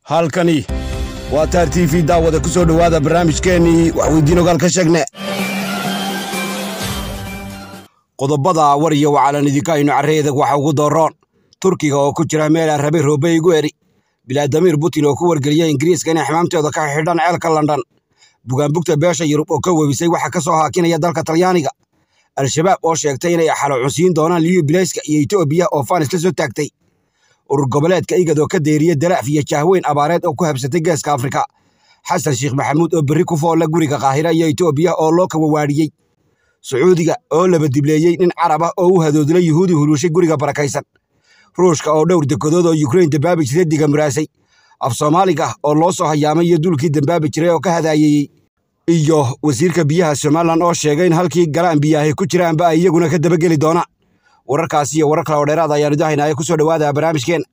halkani waa taar t v daawada ku soo dhowaada barnaamijkeennii waxweydiin ogaal ka sheegne qodobada war iyo wacalan idinka aynu carreedag waxa ugu dooroon turkiga oo ku jira meel aan rabe roobe igu eri bilaadamiir putin oo ku wargeliya ingiriiska inay xamaamtooda ka xidhan ceelka london bugaanbugta beesha yurub oo ka webisay waxa ka soo haakinaya dalka talyaaniga al-shabaab oo sheegtay inay xalo cunsiin doonaan liyu bilayska iyo etoobiya oo faanis la soo taagtay urur goboleedka igad oo ka deeriya dalaaf iyo jahweyn abaareed oo ku habsatay geeska afrika xasan sheekh maxamuud oo berri ku foolla guriga kaahira iyo etoobiya oo loo kawawaadhiyey sacuudiga oo laba dibleeyey nin carab ah oo u hadoodlay yuhuudi huluushay guriga barakaysan ruushka oo dhowr dekedood oo yukrain dambaabi jiray digamuraasay af soomaaliga oo loo soo hayaamay iyo duulkii dambaabi jiray oo ka hadaayeeyey iyo wasiirka biyaha somalilan oo sheegay in halkii galaan biyaahay ku jiraanba ay iyaguna ka dabageli doonaan wararkaasi iyo warar kale oo dheeraad ayaanu dahaynaya ku soo dhowaada barnaamijkeen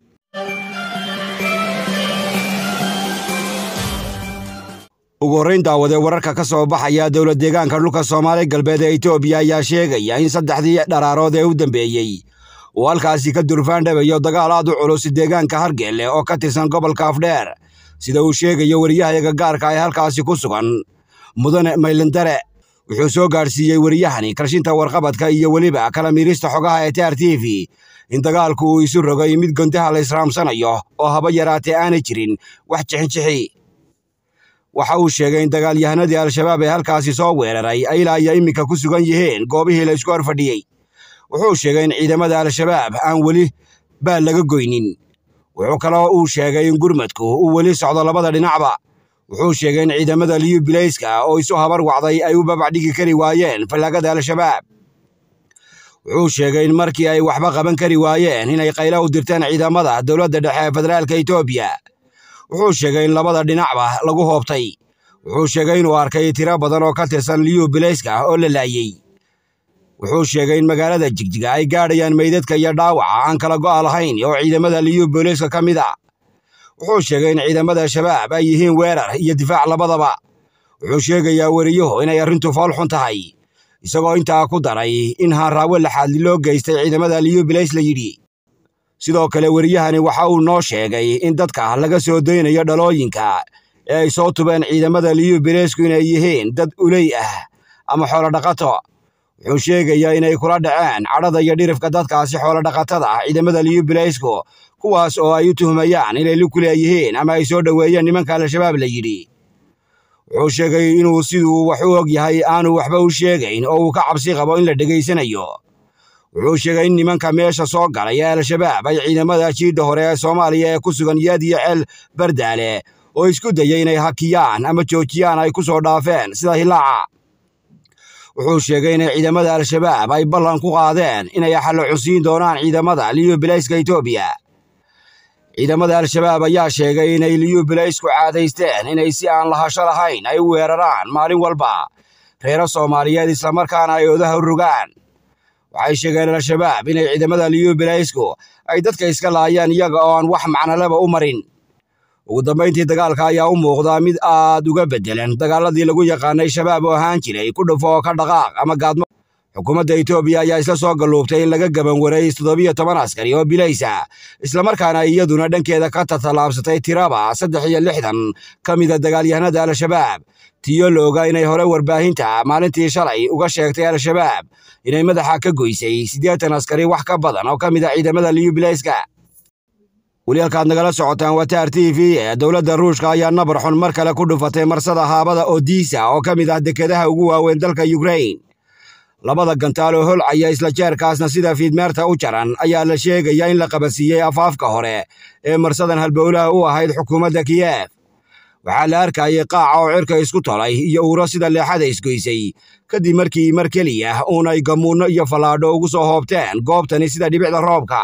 ugu horrayn daawadee wararka ka soo baxaya dowla deegaanka dhulka soomaali galbeed ee etoobiya ayaa sheegaya in saddexdii dharaarood ee u dambeeyey uu halkaasi ka durfaandhabayo dagaal aad u culus deegaanka hargelle oo ka tirsan gobolka afdheer sida uu sheegayo wariyahayaga gaarka ee halkaasi ku sugan mudane maylindare wuxuu soo gaadhsiiyey wariyahani karshinta warqabadka iyo weliba kala miirista xogaha ee tr t v in dagaalku uu isu rogay mid gondaha la israamsanayo oo haba yaraatee aanay jirin wax jixinjixi waxa uu sheegay in dagaalyahanadii al-shabaab ee halkaasi soo weeraray ay ilaa iyo iminka ku sugan yihiin goobihii la isku horfadhiyey wuxuu sheegay in ciidamada al-shabaab aan weli baal laga goynin wuxuu kaloo uu sheegay in gurmadku uu weli socdo labada dhinacba wuxuu sheegay in ciidamada liyu bilayska oo isu habar wacday ay u babacdhigi kari waayeen fallaagada al-shabaab wuxuu sheegay in markii ay waxba qaban kari waayeen inay qaylo u dirteen ciidamada dowladda dhexe ee federaalka etoobiya wuxuu sheegay in labada dhinacba lagu hoobtay wuxuu sheegay inuu arkay tiro badan oo ka tirsan liyu bilayska oo la laayey wuxuu sheegay in magaalada jigjiga ay gaadhayaan meydadka iyo dhaawaca aan kala go'a lahayn oo ciidamada liyu bilayska ka mid a wuxuu sheegay in ciidamada shabaab ay yihiin weerar iyo difaac labadaba wuxuu sheegayaa weriyuhu inay arrintu fool xun tahay isagoo intaa ku daray in haanraawe laxaadli loo geystay ciidamada liyu bilays la yidhi sidoo kale weriyahani waxa uu noo sheegay in dadka laga soo daynayo dhalooyinka ee ay soo tubeen ciidamada liyu bilaysku inay yihiin dad uley ah ama xoolodhaqato wuxuu sheegayaa inay kula dhaceen cadhada iyo dhirifka dadkaasi xoolodhaqatada ah ciidamada liyu bilaysku kuwaas oo ay u tuhmayaan inay luku leeyihiin ama ay soo dhoweeyeen nimanka al-shabaab la yidhi wuxuu sheegay inuu siduu wax u og yahay aanu waxba u sheegayn oo uu ka cabsi qabo in la dhegaysanayo wuxuu sheegay in nimanka meesha soo galay ee al-shabaab ay ciidamada jiidda hore ee soomaaliya ee ku sugan yaad iyo ceel bardaale oo isku dayay inay hakiyaan ama joojiyaan ay ku soo dhaafeen sida hilaaca wuxuu sheegay inay ciidamada al-shabaab ay ballan ku qaadeen inay xallo cunsiin doonaan ciidamada liyu bilayska etoobiya ciidamada al-shabaab ayaa sheegay inay liyu bilaysku caadaysteen inay si aan lahasho lahayn ay u weeraraan maalin walba reero soomaaliyeed islamarkaana ay odaha u rogaan waxay sheegeen al-shabaab inay ciidamada liyu bilaysku ay dadka iska laayaan iyaga oo aan wax macnoleba u marin ugu dambayntii dagaalka ayaa u muuqdaa mid aad uga beddelan dagaaladii lagu yaqaanay shabaab oo ahaan jiray ku dhufo oo ka dhaqaaq ama gaadmo xukuumadda etoobiya ayaa isla soo galluubtay in laga gaban waray toddobiyo toban askari oo bilaysa islamarkaana iyaduna dhankeeda ka tatalaabsatay tiraba saddex iyo lixdan ka mida dagaalyahanada al-shabaab tiyo la ogaa inay hore warbaahinta maalintii shalay uga sheegtay al-shabaab inay madaxa ka goysay siddeetan askari wax ka badan oo ka mid a ciidamada liyu bilayska weli halkaad nagala socotaan waa taar t v ee dowladda ruushka ayaa nabar xun mar kale ku dhufatay marsada haabada odisa oo ka mid ah dekedaha ugu waaweyn dalka yukrain labada gantaal oo holcaya isla jeerkaasna sida fiidmeerta u jaran ayaa la sheegayaa in la qabasiiyey afaafka hore ee marsadan halbowlaha u ahayd xukuumadda kiyef waxaa la arkayay qaaca oo cirka isku tolay iyo uuro sida leexada isgoysay kadib markii mar keliya uunay gamuunno iyo fallaadho ugu soo hoobteen goobtani sida dhibicda roobka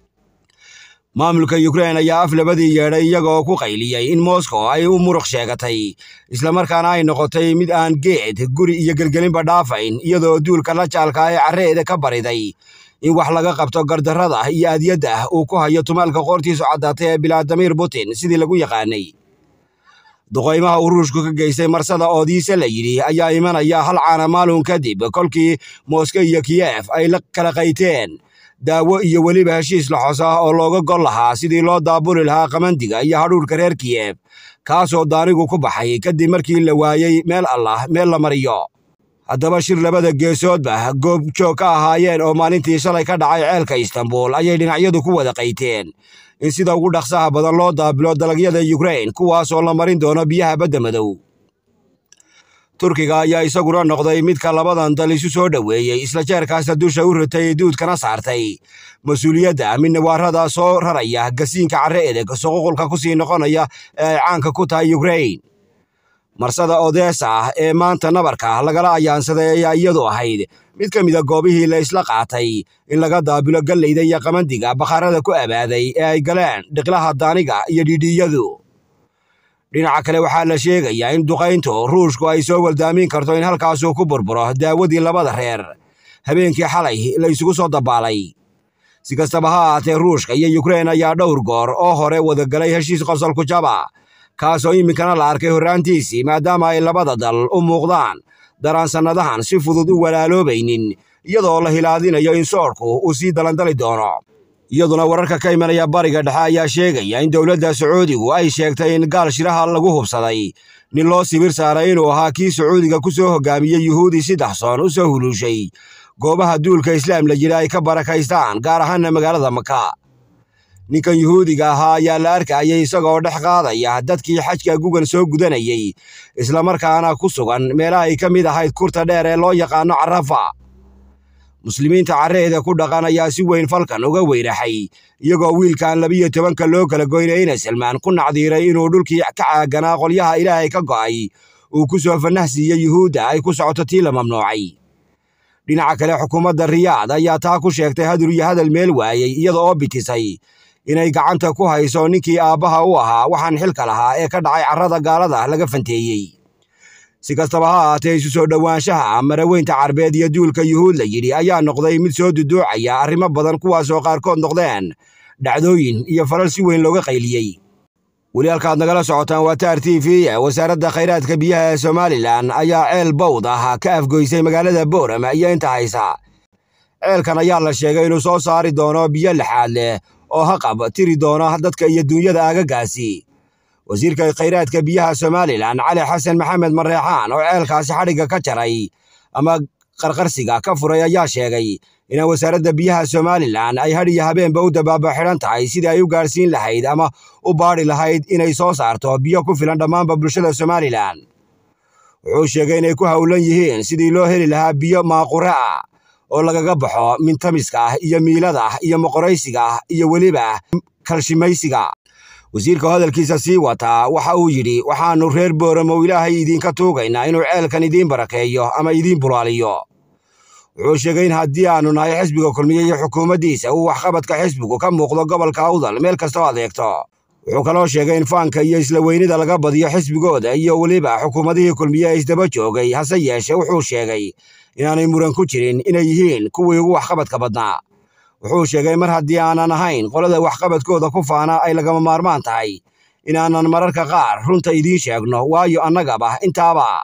maamulka yukrain ayaa af labadii yeedhay iyagoo ku qayliyey in moskow ay u muruq sheegatay islamarkaana ay noqotay mid aan geed guri iyo gelgelinba dhaafayn iyadoo duulka la jaalka ee carreeda ka bariday in wax laga qabto gardarrada iyo adyadda uu ku hayo tumaalka qoortiisu caddaatay ee bilaadimir putin sidii lagu yaqaanay duqaymaha uu ruushku ka geystay marsada oodiise la yidhi ayaa imanaya hal caana maalun kadib kolkii moskow iyo kiyef ay la kala qayteen daawo iyo weliba heshiis laxos ah oo looga gol lahaa sidii loo daabuli lahaa qamandiga iyo hadhuurka reer kiyef kaasoo daanigu ku baxay kadib markii la waayey meel allah meel la mariyo haddaba shir labada geesoodba goob joog ka ahaayeen oo maalintii shalay ka dhacay ceelka istanbul ayay dhinacyadu ku wada qayteen in sida ugu dhaqsaha badan loo daabilo dalagyada yukrain kuwaasoo la marin doono biyaha badda madow turkiga ayaa isaguna noqday midka labadan dal isu soo dhoweeyey isla jeerkaasna dusha u ritay duudkana saartay mas-uuliyadda midnawaarada soo raraya gasiinka carre edeg suququlka ku sii noqonaya ee ay caanka ku tahay yukrain marsada odesa ee maanta nabarka lagala ayaansaday ayaa iyadu ahayd mid ka mida goobihii la isla qaatay in laga daabilo galleyda iyo qamandiga bakhaarada ku abaaday ee ay galeen dhiqlaha daaniga iyo dhidhiiyadu dhinaca kale waxaa la sheegayaa in duqayntu ruushku ay soo waldaamin karto in halkaasuu ku burburo daawadii labada reer habeenkii xalay la isugu soo dabaalay si kastaba ha ahaatee ruushka iyo yukrain ayaa dhowr goor oo hore wadagalay heshiis qosolku jaba kaasoo iminkana la arkay horraantiisii maadaama ay labada dal u muuqdaan daraan sannadahan si fudud u walaaloobaynin iyadoo la hilaadinayo in soorku uu sii dalandali doono iyaduna wararka ka imanaya bariga dhexe ayaa sheegaya in dowladda sacuudigu ay sheegtay in gaal shiraha lagu hubsaday nin loo sibir saaray inuu ahaa kii sacuudiga ku soo hoggaamiyey yuhuudi si daxsoon u soo huluushay goobaha duulka islaam la jira ay ka barakaystaan gaar ahaana magaalada maka ninkan yuhuudiga ahaa ayaa la arkayay isagoo dhex qaadaya dadkii xajka gugan soo gudanayey islamarkaana ku sugan meelaha ay ka mid ahayd kurta dheer ee loo yaqaano carafa muslimiinta carreeda ku dhaqan ayaa si weyn falkan uga weyraxay iyagoo wiilkan labiyo tobanka loo kala goynayna salmaan ku nacdiiray inuu dhulkii ka caaganaa qolyaha ilaahay ka go'ay uu ku soo fannah siiyey yuhuudda ay ku socoto tii la mamnuucay dhinaca kale xukuumadda riyaad ayaa taa ku sheegtay hadur iyo hadal meel waayey iyada oo bitisay inay gacanta ku hayso ninkii aabbaha u ahaa waxaan xilka lahaa ee ka dhacay carrada gaalada laga fanteeyey si kastaba ha ahaatee isu soo dhowaanshaha maraweynta carbeed iyo duulka yuhuud la yidhi ayaa noqday mid soo duduucaya arrimo badan kuwaasoo qaarkood noqdeen dhacdooyin iyo falal si weyn looga qayliyey weli halkaad nagala socotaan waa taar t v wasaaradda khayraadka biyaha ee somalilan ayaa ceel bawd ah ka afgoysay magaalada boorama iyo inta haysa ceelkan ayaa la sheegay inuu soo saari doono biyo lixaad leh oo haqab tiri doona dadka iyo duunyada aagagaasi wasiirka khayraadka biyaha somalilan cali xasan maxamed mareexaan oo ceelkaasi xadhigga ka jaray ama qarqarsiga ka furay ayaa sheegay in wasaaradda biyaha somalilan ay had iyo habeenba u dabaaba xidhan tahay sidii ay u gaadhsiin lahayd ama u baadhi lahayd inay soo saarto biyo ku filan dhammaanba bulshada somalilan wuxuu sheegay inay ku howlan yihiin sidii loo heli lahaa biyo maaqure ah oo lagaga baxo mintamiska ah iyo miilada ah iyo moqoraysiga ah iyo weliba kalshimaysiga wasiirka hadalkiisa sii wataa waxa uu yidhi waxaannu reer booramo ilaahay idiinka tuugaynaa inuu ceelkan idiin barakeeyo ama idiin bulaaliyo wuxuu sheegay in haddii aannu nahay xisbiga kulmiye iyo xukuumaddiisa uu waxqabadka xisbigu ka muuqdo gobolka awdal meel kastoo adeegto wuxuu kaloo sheegay in faanka iyo isla weynida laga badiyo xisbigooda iyo weliba xukuumadihii kulmiye ee isdaba joogay hase yeeshe wuxuu sheegay inaanay muran ku jirin inay yihiin kuwii ugu waxqabadka badnaa wuxuu sheegay mar haddii aanan ahayn qolada waxqabadkooda ku faana ay lagama maarmaan tahay inaanan mararka qaar runta idiin sheegno waayo annagaba intaaba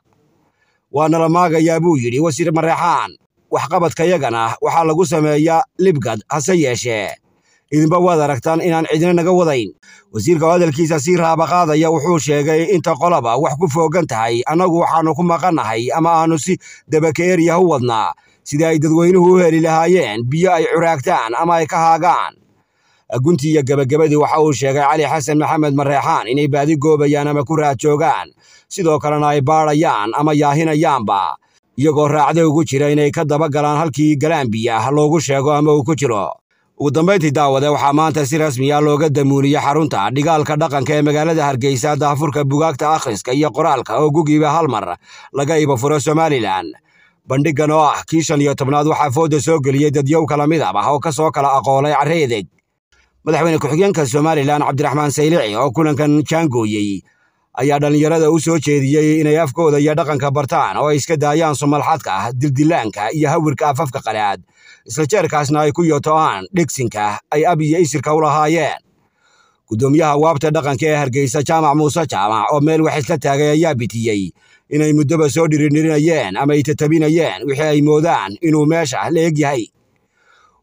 waa nala maagayaa buu yidhi wasiir mareexaan waxqabadkayagana waxaa lagu sameeyaa libgad hase yeeshee idinba waad aragtaan inaan cidina naga wadayn wasiirka hadalkiisa sii raabaqaadaya wuxuu sheegay inta qolaba wax ku foogan tahay annagu waxaannu ku maqannahay ama aannu si dabakeeriya u wadnaa sidii ay dadweynuhu u heli lahaayeen biyo ay curaagtaan ama ay ka haagaan guntii iyo gebagabadii waxa uu sheegay cali xasan maxamed mareexaan inay baadi goobayaan ama ku raad joogaan sidoo kalena ay baadhayaan ama yaahinayaanba iyagoo raacda ugu jira inay ka daba galaan halkii galaan biyaah loogu sheego ama uu ku jiro ugu dambayntii daawade waxaa maanta si rasmiya looga damuuniyey xarunta dhigaalka dhaqanka ee magaalada hargeysa daafurka bugaagta akhriska iyo qoraalka oo gugiiba hal mar laga iba furo somalilan bandhiggan oo ah kii shan iyo tobnaad waxaa fooda soo geliyey dadyow kala midab ah oo ka soo kala aqoolay carreedeg madaxweyne ku-xigeenka somalilan cabdiraxmaan saylici oo kulankan jaangooyey ayaa dhallinyarada u soo jeediyey inay afkooda iyo dhaqanka bartaan oo ay iska daayaan sumalxadka ah dildilaanka iyo hawirka afafka qalaad isla jeerkaasna ay ku yoto'aan dhegsinka ay ab iyo isirka u lahaayeen guddoomiyaha waabta dhaqanka ee hargeysa jaamac muuse jaamac oo meel wax isla taagay ayaa bitiyey inay muddoba soo dhirinhirinayeen ama ay tatabinayeen wixii ay moodaan inuu meesha la eg yahay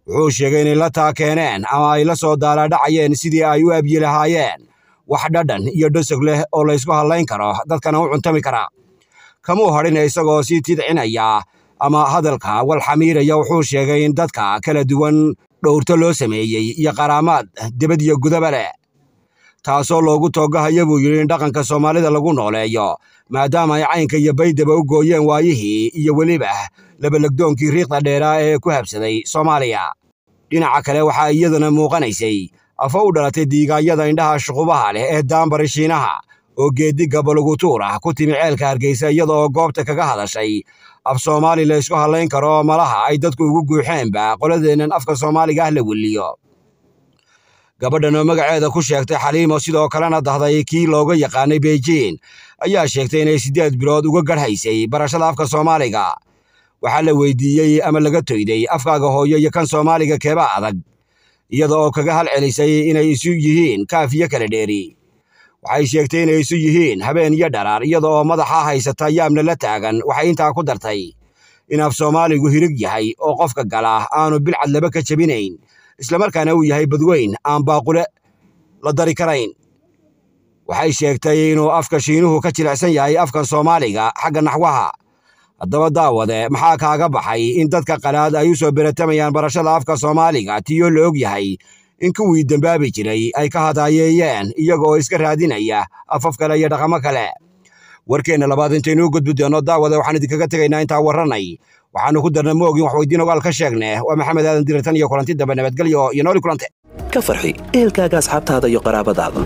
wuxuu sheegay inay la taa keeneen ama ay la soo daalaadhacayeen sidii ay u abyi lahaayeen wax dhadhan iyo dhosog leh oo laysku hadlayn karo dadkana u cuntami kara kamuu hadhina isagoo sii tidcinaya ama hadalka walxamiiraya wuxuu sheegay in dadka kala duwan dhowrto loo sameeyey iyo qaraamaad debad iyo gudaba leh taasoo loogu toogahaya buu yidhi in dhaqanka soomaalida lagu nooleeyo maadaama ay caynka iyo baydaba u gooyeen waayihii iyo weliba labalagdoonkii riiqda dheeraa ee ku habsaday soomaaliya dhinaca kale waxaa iyaduna muuqanaysay afa u dhalatay diigaanyada indhaha shuqubaha leh ee daambari shiinaha oo geeddigga balagutuur ah ku timi ceelka hargeysa iyada oo goobta kaga hadashay af soomaali la ysku hadlayn karo malaha ay dadku ugu guuxeenba qoladeennan afka soomaaliga ah la weliyo gabadhan oo magaceeda ku sheegtay xaliimo sidoo kalena dahday kii looga yaqaanay beijing ayaa sheegtay inay siddeed bilood uga garhaysay barashada afka soomaaliga waxaa la weydiiyey ama laga toyday afkaaga hooyo iyo kan soomaaliga keeba adag iyada oo kaga hal celisay inay isu yihiin kaaf iyo kala dheeri waxay sheegtay inay isu yihiin habeen iyo dharaar iyada oo madaxa haysata yaabna la taagan waxay intaa ku dartay in af soomaaligu hirig yahay oo qofka gala aanu bilcad laba ka jebinayn islamarkaana uu yahay badweyn aan baaqule la dari karayn waxay sheegtay inuu afka shiinuhu ka jilicsan yahay afkan soomaaliga xagga naxwaha haddaba daawade maxaa kaaga baxay in dadka qalaad ay u soo beratamayaan barashada afka soomaaliga tiyoo la og yahay in kuwii dembaabi jiray ay ka hadaayeeyeen iyagaoo iska raadinaya afaf kale iyo dhaqamo kale warkeenna labaad intaynuu gudbi doonno daawade waxaan idinkaga tegaynaa intaa warranay waxaannu ku darna moogin wax weydiin ogaal ka sheegne waa maxamed aadan diratan iyo kulanti dambe nabadgelyo iyo nooli kulante ka farxi ehelkaaga asxaabtaada iyo qaraabadaada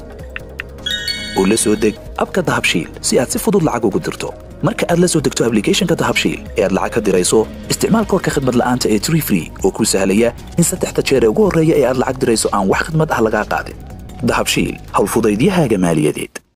oo la soo deg abka dahabshiil si aad si fudud lacag ugu dirto marka aad la soo degto ablicathonka dahabshiil ee aad lacag ka dirayso isticmaal koorka khadmad la'aanta ee tree free oo kuu sahlaya in saddexda jeer ee ugu horreeya ee aad lacag dirayso aan wax khidmad ah lagaa qaadin dahabshiil howlfudaydiyahaaga maaliyadeed